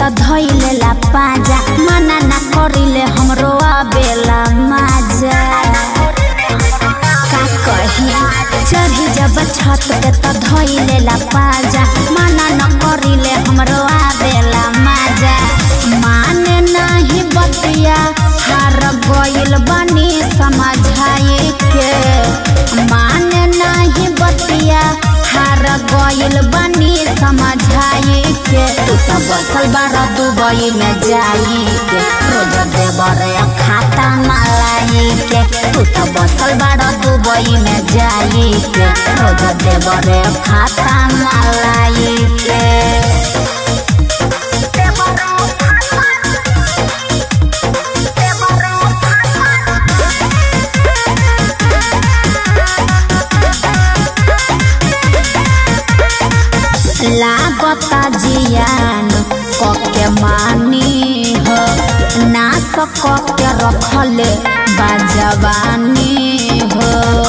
त धइले ला पाजा मना ना करिले हमरो आबेला माजा का कही चढ़ी जब छत पे त धइले ला पाजा मना न करिले हमरो आबेला माजा माने नाही बतिया हार गइल बनी समझाए के माने नाही बतिया हार गइल बनी समझाए के तू त बसल बार दुबई में जाई के रोज देवर खाता मलाई के तू त बसल बार दुबई में जाई के रोज देवर खाता मलाई के लागता जियान कके मानी हो ना सकके रखले बाजवानी हो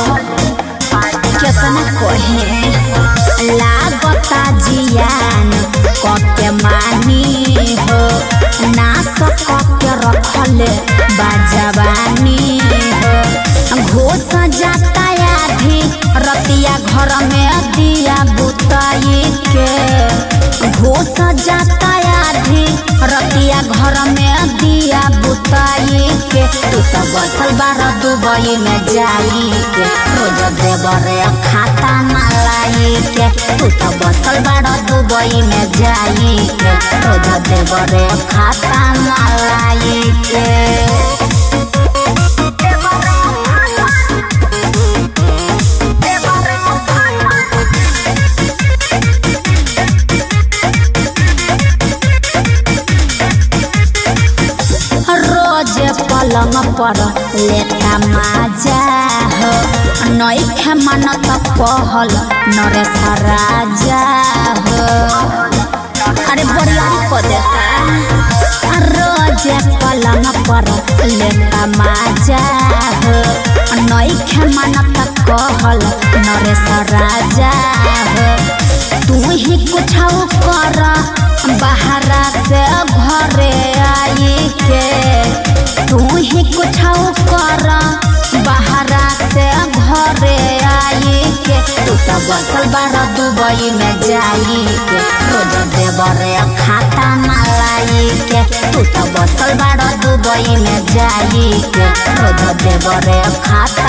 केतना कहे लागता जियान कके मानी हो ना सकके रखले बाजवानी हो घोष जाता आधी रतिया घर में दिया बुताई के घोष जाता आधी रतिया घर में दिया बुताई के तू तो बसल बार दुबई में जाई के रोज देवर खाता मलाई के तू तो बसल बार दुबई में जाई के रोज देवर खाता मलाई के रोज पलंग पर लेता माजा हो नैखे मन त कहल नरेश राजा हो अरे बरियारी को देता रोज पलंग पर लेता माजा हो नैखे मन त कहल नरेश राजा हो तू ही कुछ कर बाहरा से घरे आई के तू ही कुछ कर बाहरा से घरे आई के तू तो बसल बार दुबई में जाई के रोज देवर खाता मलाई के तू तो बसल बार दुबई में जाई के रोज देवर खाता